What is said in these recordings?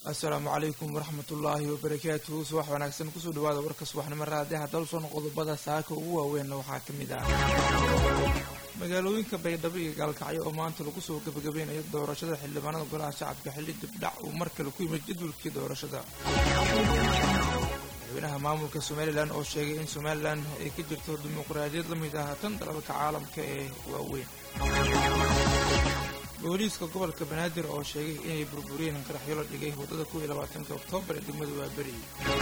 assalaamu calaykum waraxmat ullaahi wabarakaatuhu subax wanaagsan kusoo dhawaada warka subaxnimo raadiyaha dalson qodobada saaka ugu waaweynna waxaa ka mid ah magaalooyinka baydhabo iyo gaalkacyo oo maanta lagu soo gebagabeynayo doorashada xildhibaanada golaha shacabka xilli dibdhac uu mar kale ku yimid jadwalkii doorashada madaxweynaha maamulka somalilan oo sheegay in somalilan ay ka jirto dimuqraadiyad la mid ah tan dalalka caalamka ee waaweyn booliiska gobolka banaadir oo sheegay inay burburiyeen qaraxyo la dhigay waddada kuw iyo labaatanka oktoobar ee degmada waaberi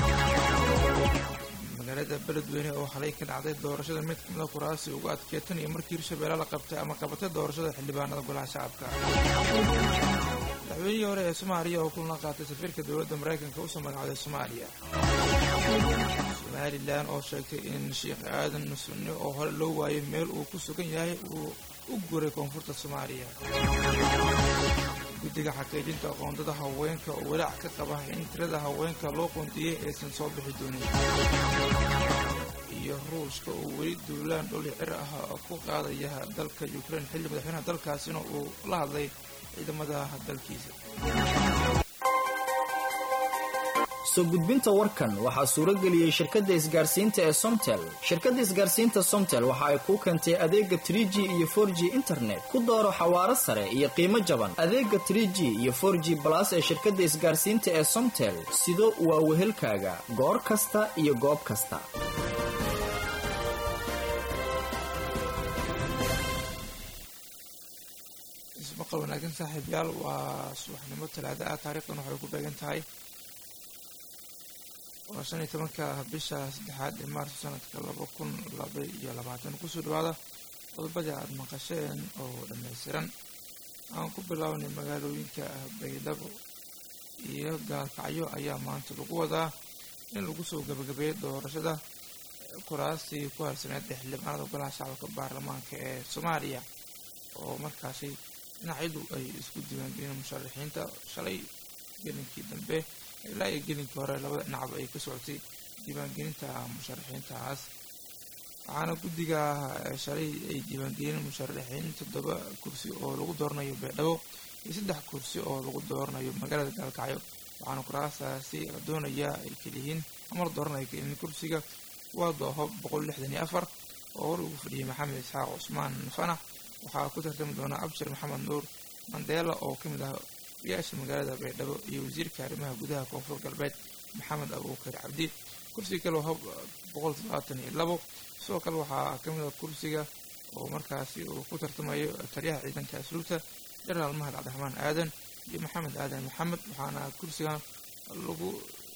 magaalada beledweyne oo xalay ka dhacday doorashada mid kamida kuraasi ugu adkee tan iyo markii hirshabeelle la qabtay ama qabatay doorashada xildhibaanada golaha shacabka madaxweynihii hore ee soomaaliya oo kulana qaatay safiirka dowladda maraykanka usoo magacday soomaaliya somalilan oo sheegtay in sheekh aadan sunne oo hore loo waayay meel uu ku sugan yahay uu u guray koonfurta soomaaliya guddiga xaqiijinta qoondada haweenka oo walaac ka qaba in tirada haweenka loo qoondiyey aysan soo bixi doonin iyo ruushka oo weli duulaan dholi cir ah ku qaadaya dalka ukrain xilli madaxweynaha dalkaasina uu la hadlay ciidamada dalkiisa soo gudbinta warkan waxaa suuro geliyey shirkadda isgaarsiinta ee somtel shirkadda isgaarsiinta somtel waxa ay kuu keentay adeega tr g iyo for g internet ku dooro xawaaro sare iyo qiimo jaban adeega tr g iyo for g balas ee shirkadda isgaarsiinta ee somtel sido waa wehelkaaga goor kasta iyo goob kasta ismaqal wanaagsan saaxiibyaal waa subaxnimo talaada ah taariikhdan waxay ku beegan tahay waa shan iyo tobanka bisha saddexaad ee maarso sanadka laba kun laba iyo labaatan kusoo dhawaada qodobadii aada maqasheen oo dhammaystiran aan ku bilownay magaalooyinka baydhabo iyo gaalkacyo ayaa maanta lagu wadaa in lagu soo gabagabeeyo doorashada kuraastii ku harsaneed ee xildhibaanada golaha shacabka baarlamaanka ee soomaaliya oo markaasi dhinacyadu ay isku diiwaangeliyeen musharaxiinta shalay gelinkii dambe ilaa iyo gelinkii hore labada dhinacba ay ka socotay diiwaangelinta musharaxiintaas waxaana guddiga shalay ay diiwaangeliyeen musharaxiin toddoba kursi oo lagu dooranayo baydhabo iyo saddex kursi oo lagu dooranayo magaalada gaalkacyo waxaana kuraastaasi la doonayaa ay keliyihiin ama la dooranaya keliyihiin kursiga waa dooho boqol lixdan iyo afar oo hor ugu fadhiyay maxamed isxaaq cusmaan fanax waxaa ku tartami doona abshir maxamed nuur mandeela oo ka mid ah oyaasha magaalada baydhabo iyo wasiirka arrimaha gudaha koonfur galbeed maxamed abuukar cabdi kursiga kale waa boqol toddobaatan iyo labo sidoo kale waxaa ka mid ah kursiga oo markaasi uu ku tartamayo taliyaha ciidanka asluubta jenaraal mahad cabdiraxmaan aadan iyo maxamed aadan maxamed waxaana kursigan lagu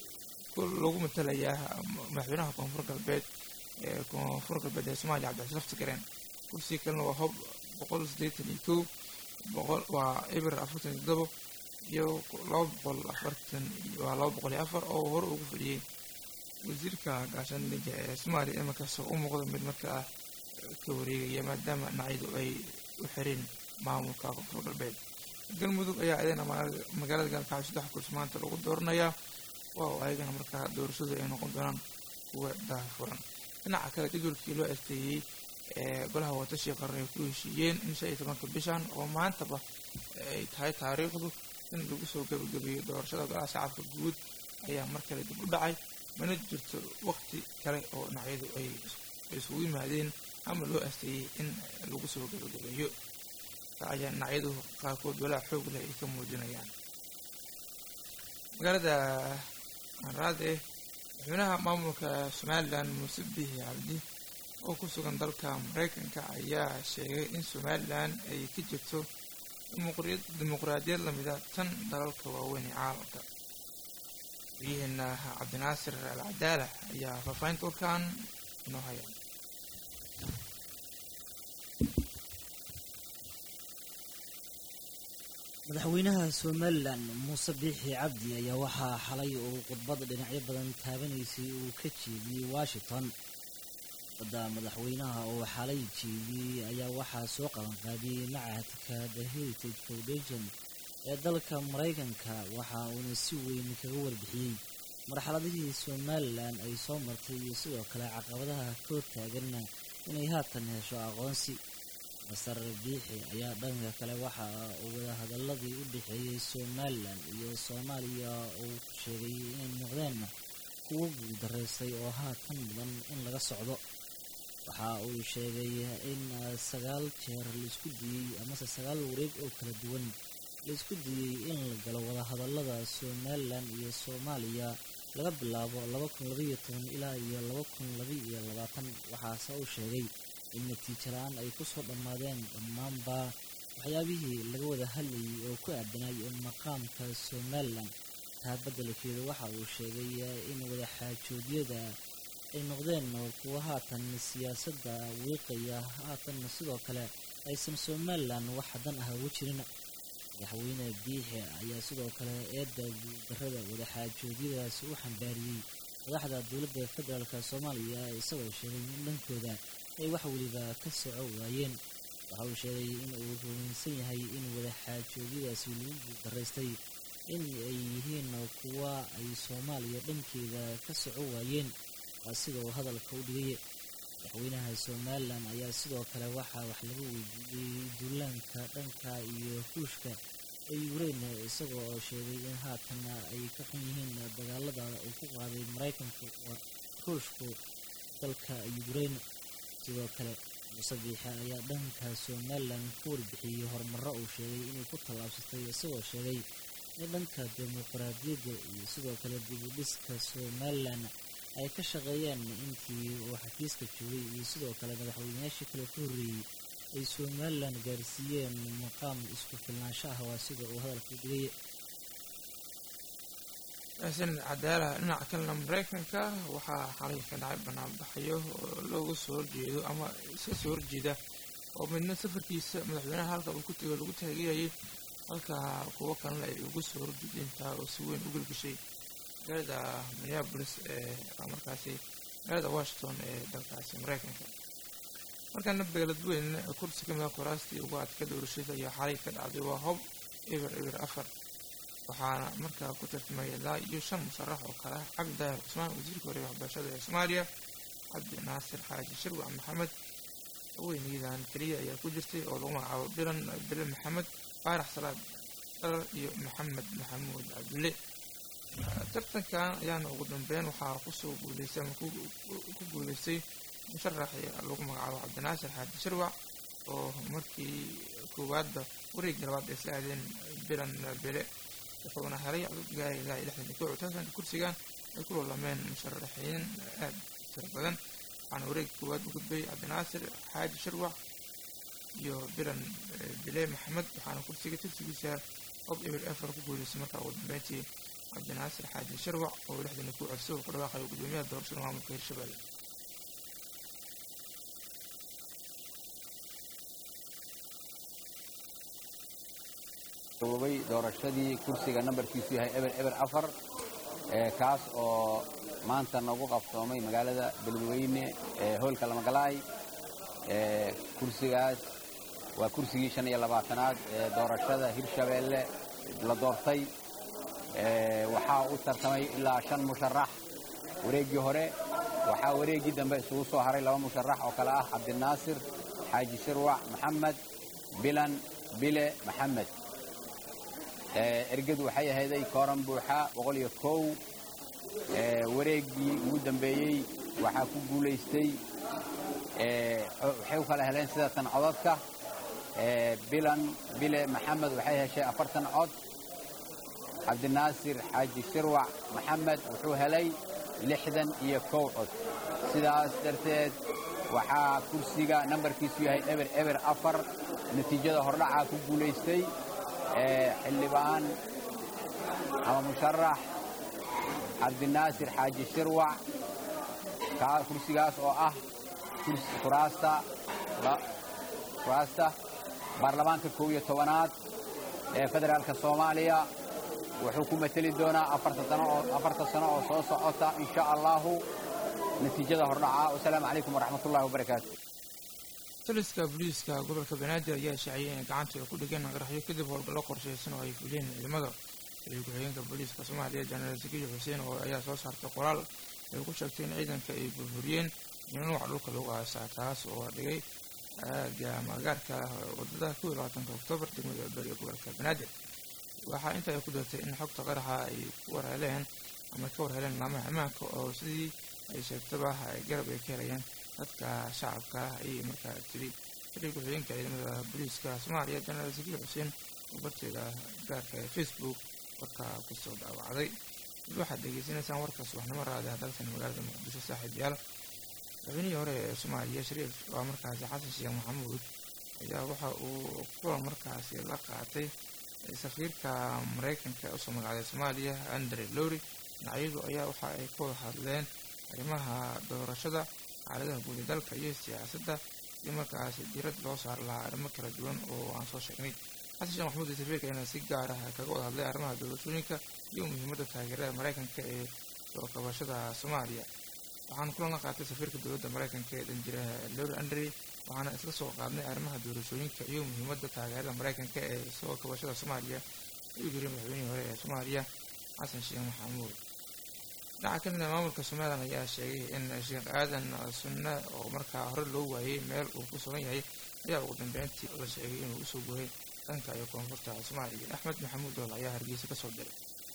lagu matalayaa madaxweynaha koonfur galbeed ee koonfur galbeed ee soomaaliya cabdixasan laftigareen kursiga kalena waa hob boqol siddeetan iyo kow boqol waa eber afartan iyo toddobo iyo laba boqol afartan waa laba boqol iyo afar oo hore ugu fadhiyey wasiirka gaashaandhigga ee soomaaliya iminkaasoo u muuqda mid markaa ka wareegaya maadaama dhinacyadu ay u xireen maamulka koonfur galbeed galmudug ayaa idana magaalada gaalkacyo saddex kursi maanta lagu dooranayaa waa ayagana markaa doorashadu ay noqon doonaan kuwa daafuran dhinaca kale jadwalkii loo asteeyey ee golaha watashii qaran ay ku heshiiyeen in shan iyo tobanka bishan oo maantaba ay tahay taariikhdu in lagu soo gabagabeeyo doorashada golaha shacabka guud ayaa mar kale dib u dhacay mana jirto waqti kale oo dhinacyadu ay isugu yimaadeen ama loo asteeyey in lagu soo gabagabeeyo ayaa dhinacyadu qaarkood walaa xoog leh ay ka muujinayaan magaalada anraade madaxweynaha maamulka somalilan muuse bihi cabdi oo ku sugan dalka maraykanka ayaa sheegay in somalilan ay ka jirto dimuqraadiyad lamida tan dalalka waaweyn ee caalamka wariyaheena cabdinaasir al cadaala ayaa faahfaahinta warkaan inoo haya madaxweynaha somalilan muuse biixi cabdi ayaa waxaa xalay uu khudbada dhinacyo badan taabanaysay uu ka jeediyey washington khudbadda madaxweynaha oo xalay jeediyey ayaa waxaa soo qabanqaabiyey macahadka the heritage foundation ee dalka maraykanka waxa uuna si weyn kaga warbixiyey marxaladihii somalilan ay soo martay iyo sidoo kale caqabadaha ka hortaaganna inay haatan hesho aqoonsi masar biixi ayaa dhanka kale waxa uu wadahadaladii u dhexeeyey somalilan iyo soomaaliya uu ku sheegay inay noqdeen kuwo guuldaraystay oo haatan mudan in laga socdo waxa uu sheegay in sagaal jeer laisku diyey amase sagaal wareeg oo kala duwan laisku diyey in la galo wadahadalada somalilan iyo soomaaliya laga bilaabo laba kun labaiyo toban ilaa iyo laba kun labaiyo labaatan waxaase uu sheegay in natiijo la-aan ay kusoo dhammaadeen dhammaanba waxyaabihii laga wada hadlayay oo ku aadanay maqaamka somalilan taa beddelkeedu waxa uu sheegay in wadaxaajoodyada ay noqdeen kuwo haatan siyaasadda wiiqaya haatanna sidoo kale aysan somalilan wax dan ah ugu jirin madaxweyne biixi ayaa sidoo kale eedda guuldarrada wadaxaajoodyadaasi u xambaariyey madaxda dowladda federaalk soomaaliya isagoo sheegay in dhankooda ay wax weliba ka soco waayeen waxa uu sheegay in uu rumaysan yahay in wadaxaajoodyadaasi lagu guuldaraystay in ay yihiin kuwa ay soomaaliya dhankeeda ka soco waayeen waa sida uu hadalka u dhigay madaxweynaha somalilan ayaa sidoo kale waxaa wax laga weydiiyey duulaanka dhanka iyo ruushka ee yukrain isagoo oo sheegay in haatan ay ka xun yihiin dagaalada uu ku qaaday maraykanka ruushku dalka yukrain sidoo kale muuse biixe ayaa dhanka somalilan ka warbixiyey horumaro uu sheegay inay ku tallaabsatay isagoo sheegay in dhanka dimuqraadiyadda iyo sidoo kale dib u dhiska somalilan ay ka shaqeeyeen intii uu xafiiska joogay iyo sidoo kale madaxweynayaashii kale ka horreeyey ay somalilan gaarsiiyeen maqaam isku filnaansho ah waa sida uu hadalka dhigay xasan cadaalaha dhinaca kalena mareykanka waxaa xalay ka dhacay banaanbaxyo oo looga soo horjeedo ama iska soo horjeeda oo midna safarkiisa madaxweynaha halka uu ku tego lagu taageerayay halka kuwo kalena ay uga soo horjeedeen taa oo si weyn u gelgashay magaalada minneabolis ee markaasi magaalada washington ee dalkaasi mareykanka markaana beeladweyn kursi kamida kuraastii ugu adka doorashada ayaa xalay ka dhacday waa hob eber eber afar waxaana markaa ku tartamay ilaa iyo shan musharax oo kale ah cabdi daahir cusmaan wasiirka hore waxbarashada ee soomaaliya cabdi naasir xaaji shirwac maxamed haweeneydan keliya ayaa ku jirtay oo lagu magacaabo bilan bile maxamed faarax salaad dharar iyo maxamed maxamuud cabdille tartankan ayaana ugu dambeyn waxaa kusoo guuleystay ama ku guuleystay musharax lagu magacaabo cabdinaasir xaaji shirwac oo markii koowaadba wareegii labaad ay isla aadeen bilan bile wuxuuna helay codod gaari ilaa iyo lixdan iyo kow tartanka kursigan ay ku loolameen musharaxiin aad tiro badan waxaana wareegii koowaad u gudbay cabdinaasir xaaji shirwac iyo bilan bile maxamed waxaana kursiga tirsigiisa hob eber efer ku guuleystay markaa ugu dambeyntii cabdinaasir xaaji shirwac oo lixdan iyo kow codsi uu ku dhawaaqayo gudoomiyaha doorashada maamulka hirshabelle gabobay doorashadii kursiga nambarkiisu yahay eber eber afar kaas oo maanta nagu qabsoomay magaalada beledweyne ee hoolka lamagalaay kursigaas waa kursigii shan iyo labaatanaad ee doorashada hirshabeelle la doortay waxaa u tartamay ilaa shan musharax wareeggii hore waxaa wareeggii dambe isugu soo haray laba musharax oo kale ah cabdinaasir xaaji shirwac maxamed bilan bile maxamed ergadu waxay ahayday kooran buuxa boqol iyo kow wareeggii ugu dambeeyey waxaa ku guulaystay waxay u kala heleen sidatan codadka bilan bile maxamed waxay heshay afartan cod cabdinaasir xaaji shirwac maxamed wuxuu helay lixdan iyo kow cod sidaas darteed waxaa kursiga nambarkiisu yahay eber eber afar natiijada hordhacaa ku guulaystay xildhibaan ama musharax cabdinaasir xaaji shirwac kursigaas oo ah kuraasta baarlamaanka kow iyo tobanaad ee federaalka soomaaliya wuxuu ku mateli doonaa afarta sano oo soo socota in sha allahu natiijada hordhaca wasalaamu calaykum waraxmatullahi wabarakaatu taliska booliiska gobolka banaadir ayaa shaaciyay inay gacantooda ku dhigeen qaraxyo kadib howlgallo qorshaysan oo ay fuliyeen ciidamada taliya ku-xigeenka booliiska soomaaliya jenaraal zakiyo xuseen oo ayaa soo saartay qoraal ay ku sheegtay in ciidanka ay burburiyeen iyo nuuca dhulka lagu aasaa taas oo dhigay aaga ama agaarka wadada kow iyo labaatanka oktoobar degmada beriga gobolka banaadir waxaa inta ay ku dartay in xogta qaraxa ay ku warheleen ama ka warheleen laamaha ammaanka oo sidii ay sheegtaba ay garab ay ka helayeen dadka shacabka ah ayay markaa tiri xiriir ku-xigeenka ciidamada booliiska soomaaliya janaal sakiir xuseen oo barteeda gaarka ee facebook warka kusoo dhaawacday dib waxaad degeysanaysaan warka subaxnimo raada dalkan magaalada muqdisho saaxiib yaal madaxweynihii hore ee soomaaliya shariif waa markaasi xasan sheekh maxamuud ayaa waxa uu kulan markaasi la qaatay safiirka maraykanka ee usoo magacday soomaaliya andre lowry dhinacyadu ayaa waxa ay ka wada hadleen arrimaha doorashada xaaladaha guud ee dalka iyo siyaasadda iyo markaasi diirad loo saari lahaa arrimo kala duwan oo aan soo sheegnay xasan sheekh maxamuud iyo safiirka ayaa si gaar ah kaga wada hadlay arrimaha doorashooyinka iyo muhiimadda taageerada maraykanka ee soo kabashada soomaaliya waxaan kulan la qaatay safiirka dowladda maraykanka ee dhanjiraha lowry andre waxaana isla soo qaadnay arrimaha doorashooyinka iyo muhiimadda taageerada maraykanka ee soo kabashada soomaaliya ayuu yiri madaxweynihii hore ee soomaaliya xasan sheekh maxamuud dhinaca kamid a maamulka somalilan ayaa sheegay in sheekh aadan sunne oo markaa hore loo waayey meel uu ku sugan yahay ayaa ugu dambeyntii la sheegay inuu usoo guuray dhanka iyo koonfurta soomaaliya axmed maxamuud dool ayaa hargeysa kasoo diray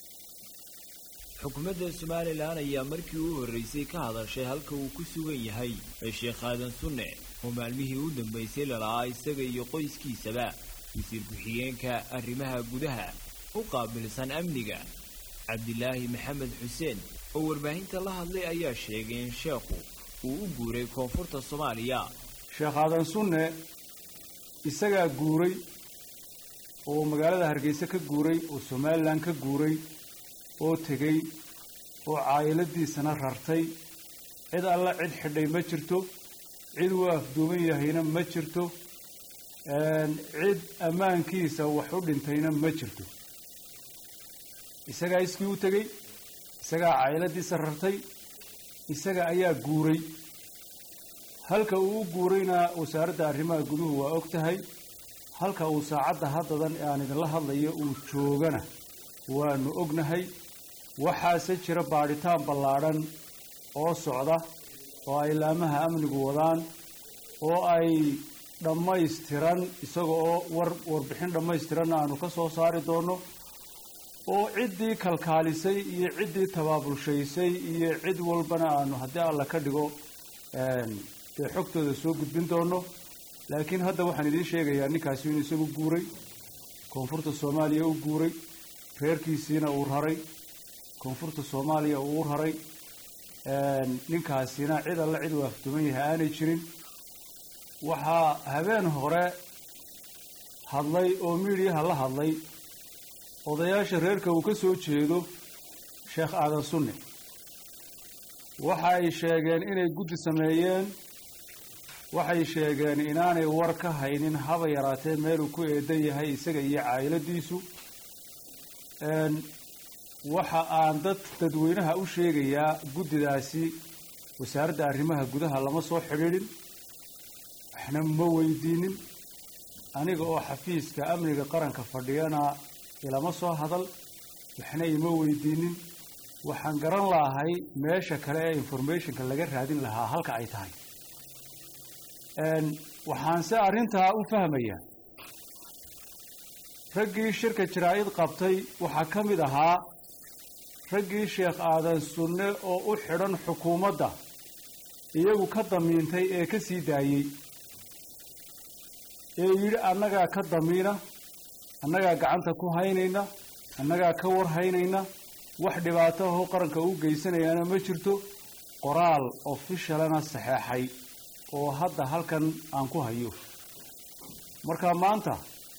xukuumadda somalilan ayaa markii u horreysay ka hadashay halka uu ku sugan yahay sheekh aadan sunne oo maalmihii u dambaysay lala'aa isaga iyo qoyskiisaba wasiir ku-xigeenka arrimaha gudaha u qaabilsan amniga cabdilaahi maxamed xuseen oo warbaahinta la hadlay ayaa sheegay in sheekhu uu u guuray koonfurta soomaaliya sheekh aadan sunne isagaa guuray oo magaalada hargeysa ka guuray oo somalilan ka guuray oo tegey oo caayiladiisana rartay cid alla cid xidhay ma jirto cid uu afduuban yahayna ma jirto cid ammaankiisa wax u dhintayna ma jirto isagaa iskii u tegey isagaa caayiladiisa rartay isaga ayaa guuray halka uu u guurayna wasaaradda arrimaha guduhu waa og tahay halka uu saacadda haddadan ee aan idinla hadlayo uu joogana waanu ognahay waxaase jira baadhitaan ballaadhan oo socda oo ay laamaha amnigu wadaan oo ay dhammaystiran isaga oo war warbixin dhammaystiranna aanu ka soo saari doonno oo ciddii kalkaalisay iyo ciddii tabaabulshaysay iyo cid walbana aanu haddii alla ka dhigo dee xogtooda soo gudbin doono laakiin hadda waxaan idiin sheegayaa ninkaasi inuu isagu guuray koonfurta soomaaliya u guuray reerkiisiina uu raray koonfurta soomaaliya uu u raray ninkaasina cid alle cid uu afduman yahay aanay jirin waxaa habeen hore hadlay oo miidhiyaha la hadlay odayaasha reerka uu ka soo jeedo sheekh aadan sunne waxa ay sheegeen inay guddi sameeyeen waxay sheegeen inaanay war ka haynin haba yaraatee meeluu ku eedan yahay isaga iyo caayiladiisu waxa aan dad dadweynaha u sheegayaa guddidaasi wasaaradda arrimaha gudaha lama soo xidhiidhin waxna ma weydiinin aniga oo xafiiska amniga qaranka fadhiyana ilama soo hadal waxna ima weydiinin waxaan garan lahay meesha kale ee informationka laga raadin lahaa halka ay tahay waxaanse arrintaa u fahmayaa raggii shirka jaraa-id qabtay waxaa ka mid ahaa raggii sheekh aadan sunne oo u xidhan xukuumadda iyagu ka damiintay ee ka sii daayey ee yidhi annagaa ka damiina annagaa gacanta ku haynayna annagaa ka war haynayna wax dhibaato ahoo qaranka u geysanayaana ma jirto qoraal ofishalana saxeexay oo hadda halkan aan ku hayo marka maanta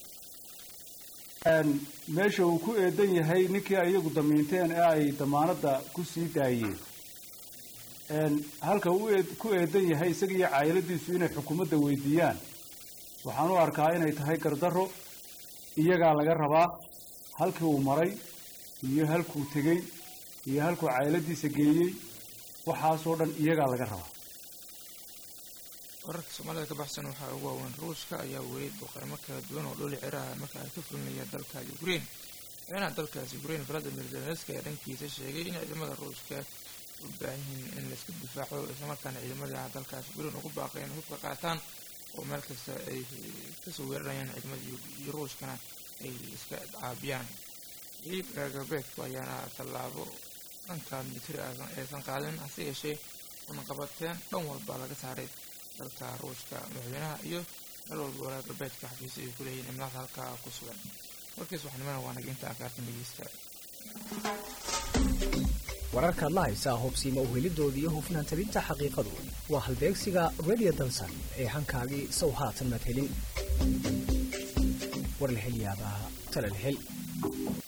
meesha uu ku eedan yahay ninkii ay iyagu damiinteen ee ay damaanadda ku sii daayeen halka uu ku eedan yahay isaga iyo caayiladiisu inay xukuumadda weydiiyaan waxaan u arkaa inay tahay gardarro iyagaa laga rabaa halkii uu maray iyo halkuu tegey iyo halkuu caayiladiisa geeyey waxaasoo dhan iyagaa laga rabaa wararka soomaalida ka baxsan waxaa ugu waaweyn ruushka ayaa weeyay boqoramo kala duwan oo dhuli ciraha marka ay ka fulinaya dalka ukraine madaxweynaha dalkaas ukraine valadimir zelenski ayaa dhankiisa sheegay in ciidamada ruushka u baahan yihiin in laiska difaaco islamarkaana ciidamada dalkaas ukraine ugu baaqay in hubka qaataan oo meel kasta ay kasoo weerarayaan ciidamada iyo ruushkana ay iska caabiyaan ciid reer galbeedku ayaana tallaabo dhanka militari aysan qaadin hase yeeshee unaqabateen dhan walba laga saaray dalka ruushka madaxweynaha iyo meel walba reer galbeedka xafiisyo ay ku leeyihiin imlaada halkaa ku sugan warkiis waxnimana waa naga inta akaartan dhegeysta wararkaad la haysaa hubsiima uhelidooda iyo hufnaan tabinta xaqiiqadu waa halbeegsiga radio dansan ee hankaagii sow haatan madhelin war la hel yaabaa tala la hel